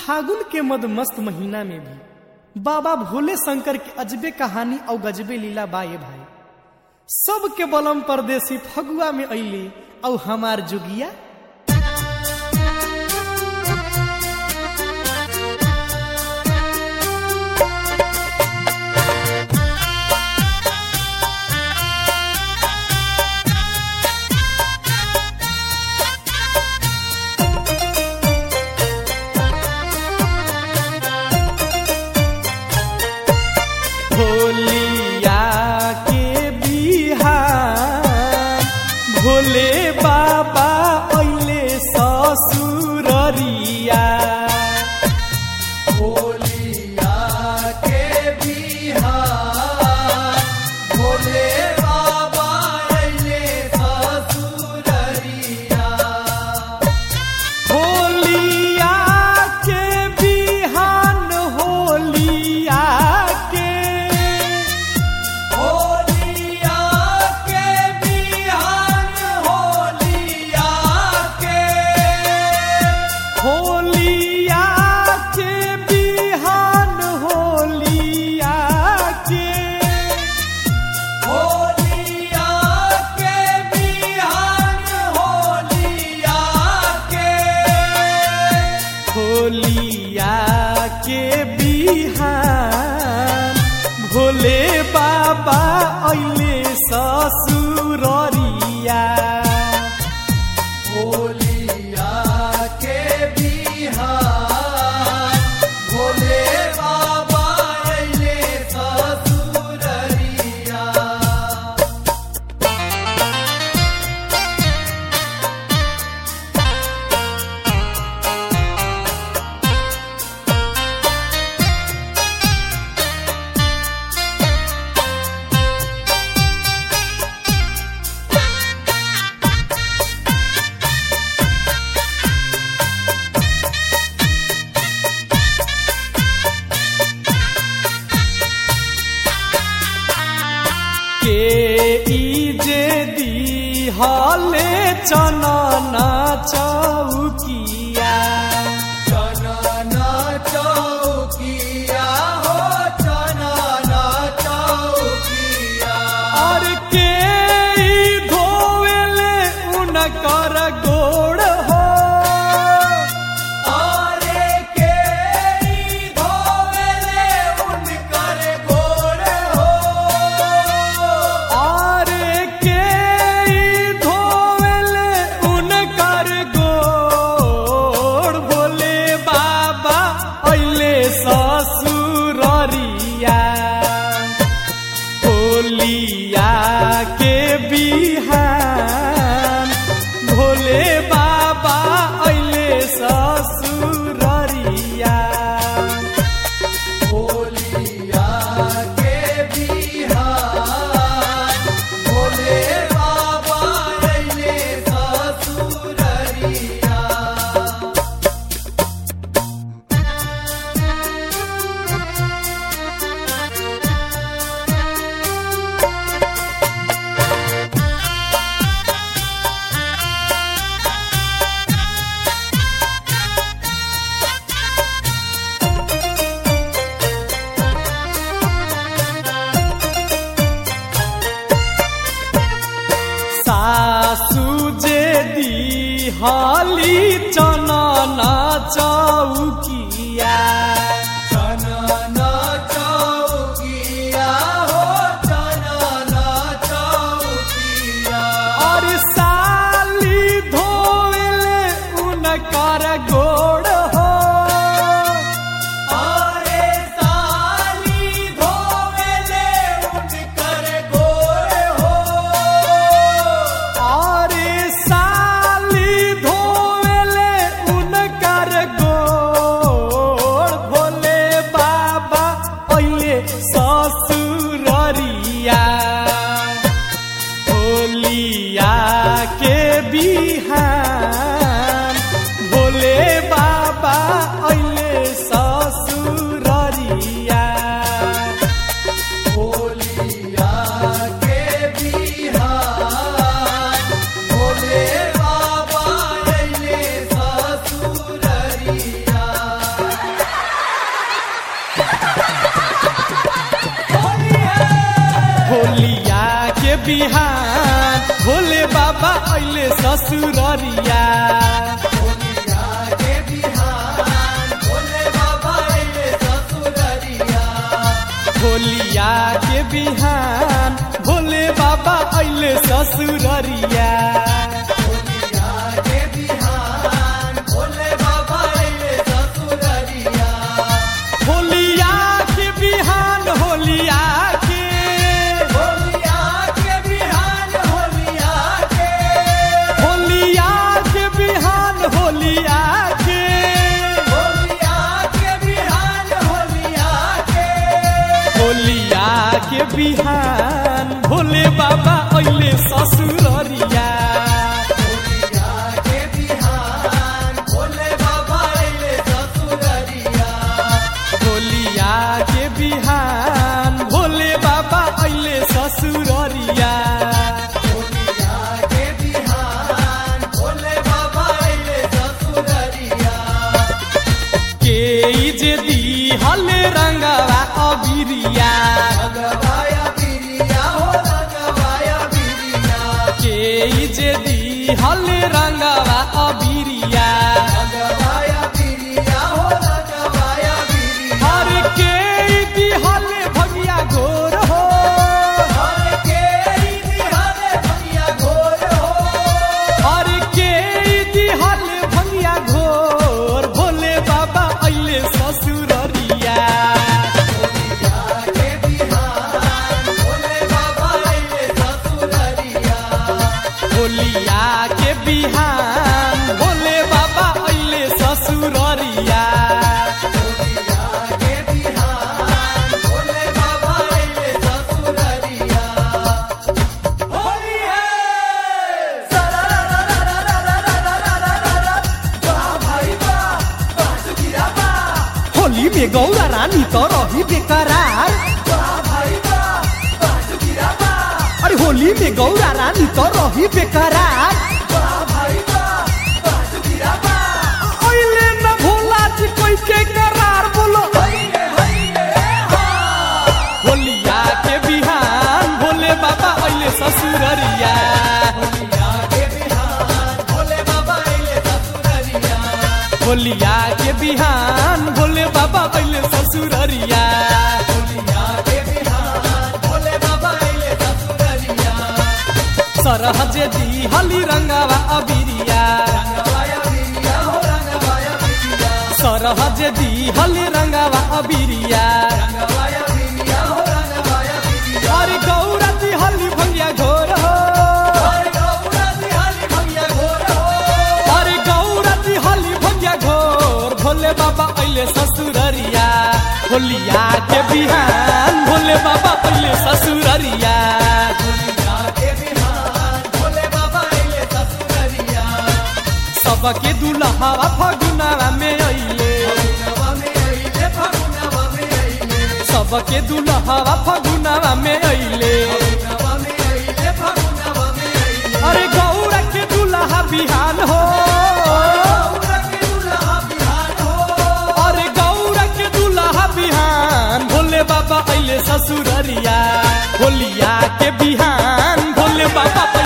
फागुन के मद मस्त महीना में भी बाबा भोले शंकर के अजबे कहानी और गजबे लीला बाए भाई सबके बलम परदेसी फगुआ में अली और हमार जुगिया भोलिया के बिहार भोले बाबा अइले ससुररिया भोलिया के बिहार भोले बाबा अइले ससुररिया होलिया के बिहान होलिया के होलिया के बिहान होलिया के होलिया के बिहान होलिया के होलिया के बिहान होलिया के होलिया के बिहान भोले बाबा अइले ससुररिया होलिया के बिहार भोले बाबा अइले ससुररिया के ई जे दी हले चनना चौकिया चनना चौकिया हो चनना चौकिया और के ई धोवेले उनकर गोड़ हो आरे के ई धोवेले उनकर गोड़ हो और के ई धोवेले उनकर गोड़ भोले बाबा अइले ससुररिया होलिया के बिहान भोले बाबा अइले ससुररिया होलिया के बिहार भोले बाबा अइले ससुररिया सासु जे दी हाली चनना चौकिया चनना चौकिया हो चनना चौकिया और साली धोवेले उनकर गोड़ हो आरे साली धोवेले उनकर गोर हो और साली धोवेले उनकर गोड़ भोले बाबा अइले ससुररिया होलिया के बिहान भोले बाबा बिहान भोले बाबा अइले ससुररिया होलिया के बिहान भोले बाबा अइले ससुररिया होलिया के बिहान भोले बाबा अइले ससुररिया होलिया के बिहान भोले बाबा अइले ससुररिया होलिया के बिहान होलिया के होलिया के बिहान होलिया के होलिया के बिहान होलिया के होलिया के बिहान होलिया के होलिया के बिहान भोले बाबा अइले ससुररिया होलिया के बिहान भोले बाबा अइले ससुररिया होलिया के बिहान भोले बाबा अइले ससुररिया होलिया के बिहान भोले बाबा अइले ससुररिया के जे दी हले रंगवा अबिरिया रंगवाया बिरिया हो रंगवाया बिरिया के जे दी हले रंगवा अबिरिया रंगवाया बिरिया हो रंगवाया बिरिया हर के दी हले भगिया घोर हो हर के दिहाने भैया घोर हो हर के दी हले भगिया घोर भोले बाबा अइले ससुररिया होलिया के बिहान भोले बाबा अइले ससुररिया होलिया के बिहान भोले बाबा अइले ससुररिया होलिया के बिहान भोले बाबा अइले ससुररिया होली है वाह भाई वाह वाह सुखिया वाह होली में गौरा रानी तो रही बेकरार वाह भाई वाह वाह सुखिया वाह अरे होली में गौरा रानी तो रही बेकरार वाह भाई वाह वाह सुखिया वाह अइले न भोला जी कोई के करार बोलो हइले हइले हा होलिया के बिहान भोले बाबा अइले ससुररिया होलिया के बिहान भोले बाबा अइले ससुररिया होलिया के बिहान भोले बाबा अइले ससुररिया होलिया के बिहान भोले बाबा अइले ससुररिया सरहज दी हली रंगावा अबिरिया रंगवाया बिरिया हो रंगवाया बिरिया सरहज दी हली रंगावा अबिरिया रंगवाया बिरिया हो रंगवाया बिरिया अरे गौरा दी हली भंगिया घोर हो हर गौरा दिहाली भैया घोर हो अरे गौरा दी हली भंगिया घोर भोले बाबा अइले ससुररिया होलिया के बिहान भोले बाबा अइले ससुररिया होलिया के बिहान भोले बाबा अइले ससुररिया सबके दुल्हावा फगुनावा में अइले फगुनवा में अइले फगुनवा में अइले सबके दुल्हावा फगुनावा में अइले फगुनवा में अइले फगुनवा में अइले अरे गौरा के दुल्हा बिहान हो गौरा के दुल्हा बिहान हो अरे गौरा के दुल्हा बिहान भोले बाबा अइले ससुररिया होलिया के बिहान भोले बाबा